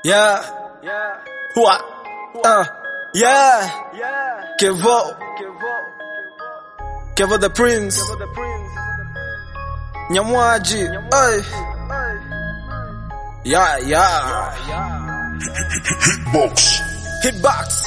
Yeah. What? Uh. Yeah. Kevo. Kevo the Prince. Nyamwaji. Ay. Yeah, yeah. Hitbox. Hitbox.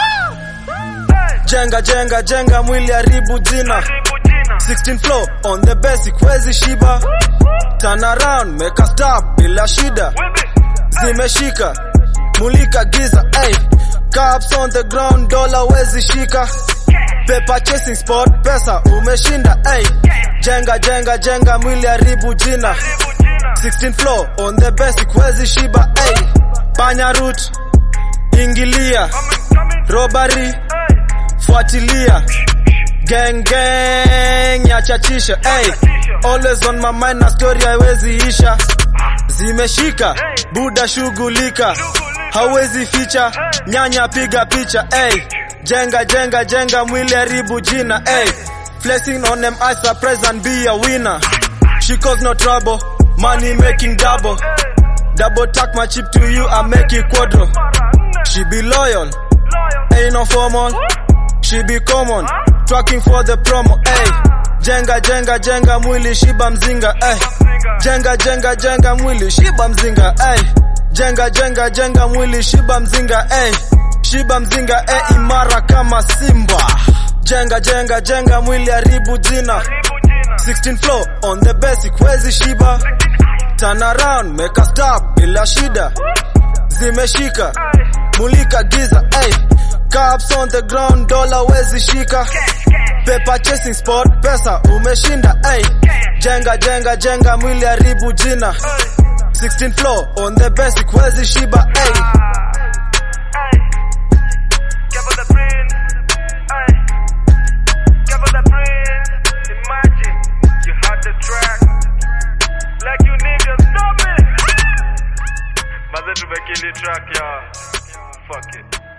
Jenga, jenga, jenga mwili haribu jina. 16 floor on the basic wezi shiba. Turn around, make a stop bila shida. Zimeshika, mulika giza, ay. Caps on the ground, dollar wezi shika. Paper chasing spot, pesa umeshinda, ay. Jenga, jenga, jenga mwili haribu jina. 16 floor on the basic wezi shiba, ay. Panya root, ingilia. Robbery, fuatilia. Gang gang yachachisha hey. Always on my mind na story haiwezi isha Zimeshika buda shughulika hawezi ficha nyanya piga picha hey. Jenga jenga jenga mwili haribu jina hey. Flexing on them I surprise and be a winner She cause no trouble money making double Double tack my chip to you I make it quadro She be loyal ain't no formal She be common Tracking for the promo, ey. Jenga jenga jenga mwili shiba mzinga, ey. Jenga jenga jenga mwili shiba mzinga, ey. Jenga jenga jenga mwili shiba mzinga, ey. Shiba mzinga, ey, imara kama simba. Jenga jenga jenga mwili haribu jina. 16 floor on the basic wezi shiba. Turn around, make a stop bila shida. Zimeshika, mulika giza, ey. Caps on the ground, dollar wezi shika. Paper chasing spot, pesa umeshinda, ay. Jenga jenga jenga mwili haribu jina. 16 floor on the basic wezi shiba, ay. Maze tumekili track ya fuck it